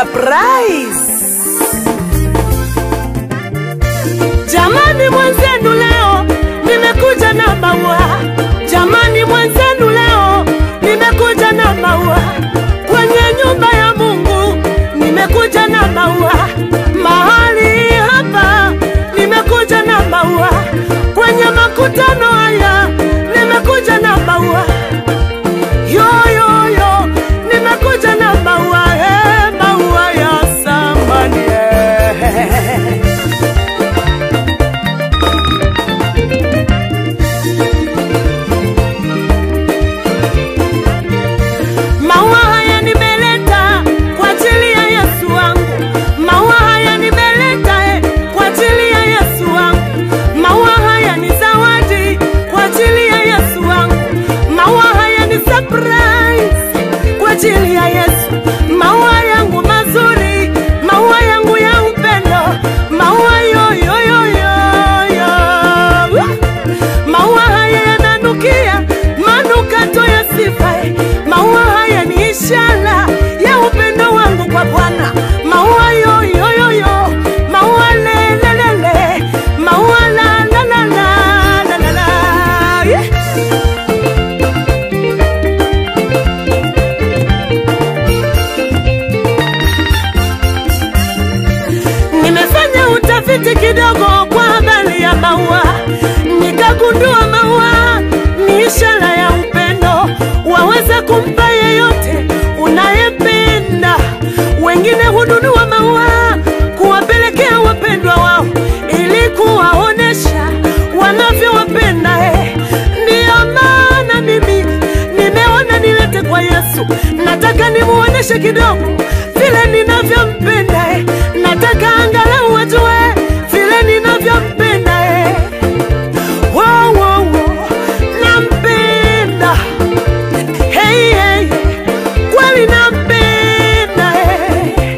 surprise. Jamani mwenzenu leo nimekuja na maua. Jamani mwenzenu leo nimekuja na maua. Kwenye nyumba ya Mungu nimekuja na maua. Mahali hapa nimekuja na maua. Kwenye makutano haya nimekuja na maua. Yo yo yo nimekuja na maua, eh, maua ya samani. eh. Maua haya nimeleta kwa ajili ya Yesu wangu. Maua haya nimeleta eh, kwa ajili ya Yesu wangu. Maua haya ni zawadi kwa ajili ya Yesu wangu. Maua haya ni surprise kwa ajili ya Yesu. Maua yangu mazuri, maua yangu ya upendo, maua yo yo yo yo yo. Maua haya yananukia manukato ya sifa. eh. Maua haya ni ishara ya upendo wangu kwa Bwana. Maua yo yo yo yo, maua le le le le, maua la la la la la la la. Yeah. Nimefanya utafiti kidogo kwa habari ya maua, nikagundua maua ni ishara ya upendo, waweza kumpa yeyote unayependa. Wengine hununua maua kuwapelekea wapendwa wao ili kuwaonesha wanavyowapenda. Eh, ndiyo maana mimi nimeona nilete kwa Yesu, nataka nimuoneshe kidogo vile ninavyompenda. Eh, nataka angalau wajue vile ninavyompenda. Eh, wo, wo, wo, nampenda hey, hey, kweli nampenda eh.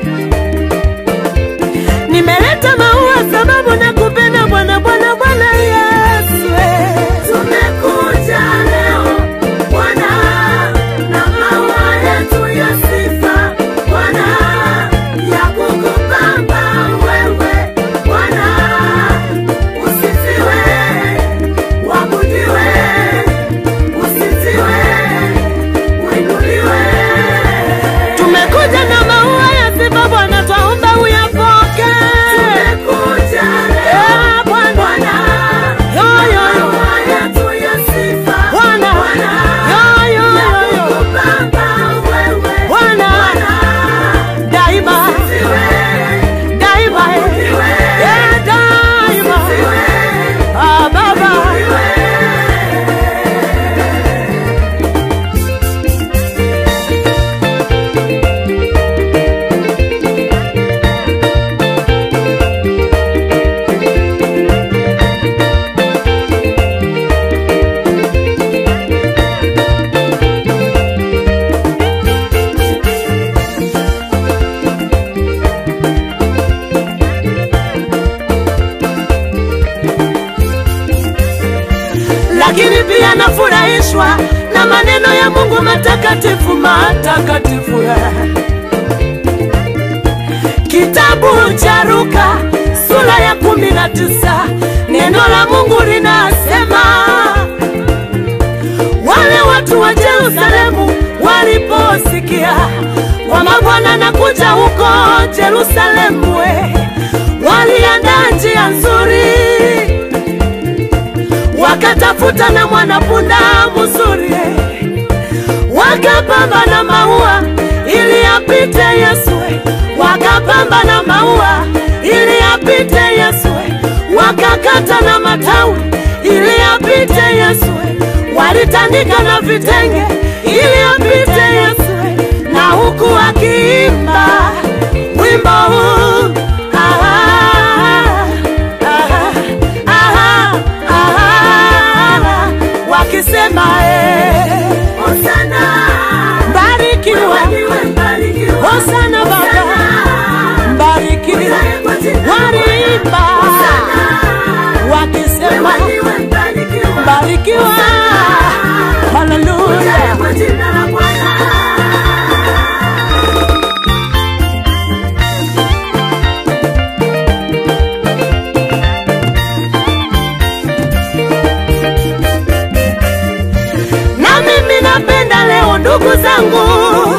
Nimeleta maua sababu nakupenda Bwana, Bwana, Bwana Yesu. eh. Tumekuja leo Bwana na maua yetu ya sifa Bwana, ya kukupamba wewe Bwana, usifiwe, wabudiwe, usifiwe, uinuliwe. Tumekuja na maua ya sifa Bwana, twaomba uyapoke. Tumekuja leo Bwana, yo yo yo, Bwana, yo yo yo yo, Bwana, daima daima, eh, daima, ah Baba. lakini pia nafurahishwa na maneno ya Mungu matakatifu matakatifu. eh. Kitabu cha Luka sura ya kumi na tisa neno la Mungu linasema wale watu wa Yerusalemu waliposikia kwamba Bwana anakuja huko Yerusalemu, we, waliandaa njia nzuri wakatafuta na mwanapunda mzuri, wakapamba na maua ili apite Yesu, wakapamba na maua ili apite Yesu, wakakata na matawi ili apite Yesu, walitandika na vitenge ili apite Yesu, na huku akiimba wimbo huu ah, ah, ah, ah, ah, wakisema eh, Hosana, mbarikiwa, Hosana Baba, mbarikiwa, waliimba wakisema mbarikiwa, haleluya. ndugu zangu,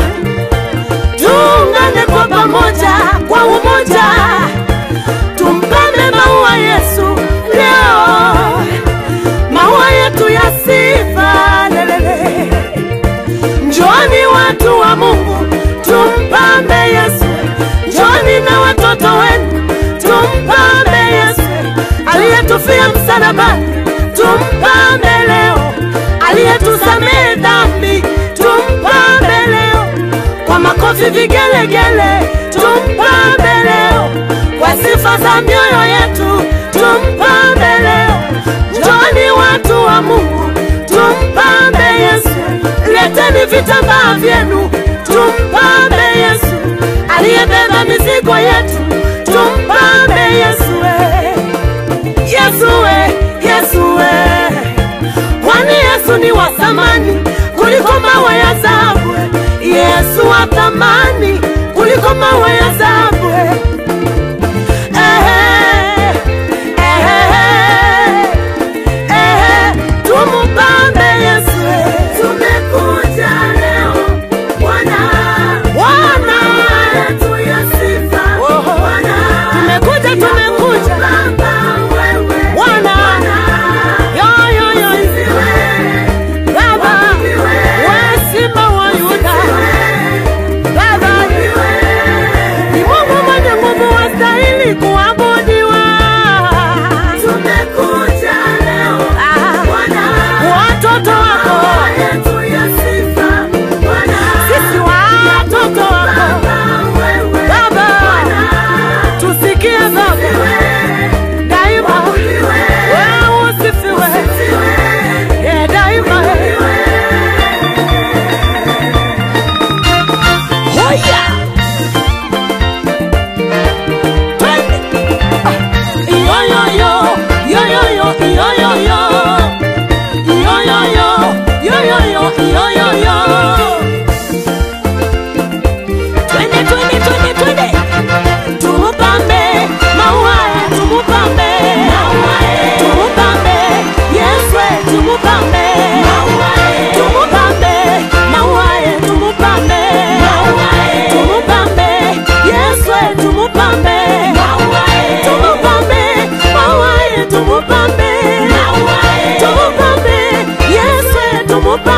tuungane kwa pamoja, kwa umoja, tumpande maua Yesu leo, maua yetu ya sifa lelele. Njoni watu wa Mungu, tumpambe Yesu. Njoni na watoto wenu, tumpambe Yesu aliyetufia msalabani, tumpambe leo, aliyetusamehe dhambi, tumpambe leo kwa makofi, vigelegele, tumpambe leo kwa sifa za mioyo yetu, tumpambe leo. Njoni watu wa Mungu, tumpambe Yesu. Leteni vitambaa vyenu, tumpambe Yesu aliyebeba mizigo yetu, tumpambe Yesu. we. Yesu we, Yesu we. Kwani Yesu ni wa thamani kuliko mawe ya dhahabu. Yesu wa thamani kuliko mawe ya dhahabu. Ehe, ehe, ehe, tumpambe Yesu. Tumekuja leo Bwana, Bwana yetu ya sifa. Bwana, tumekuja tumekuja Bwana, yo yo yo, Baba, wewe simba wa Yuda, Baba, ni Mungu mwenye nguvu, wastahili kuabudiwa. Tumekuja leo Ah, Bwana, watoto wako maua yetu ya sifa Bwana, sisi watoto wako Baba wewe Baba, tusikie Baba daima, wewe usifiwe Eh, daima. Hoya! Twende! Ah, iyo, yo, yo, yo, yo, yo, iyo, yo, yo. Iyo, yo, yo, yo, yo, yo, iyo, yo, yo. Twende, twende, twende, twende. Tumupambe maua, tumupambe tumupambe Yesu, tumupambe tumupambe maua, tumupambe tumupambe Yesu, tumupambe tumupambe maua, tumupambe tumupambe Yesu, tumupambe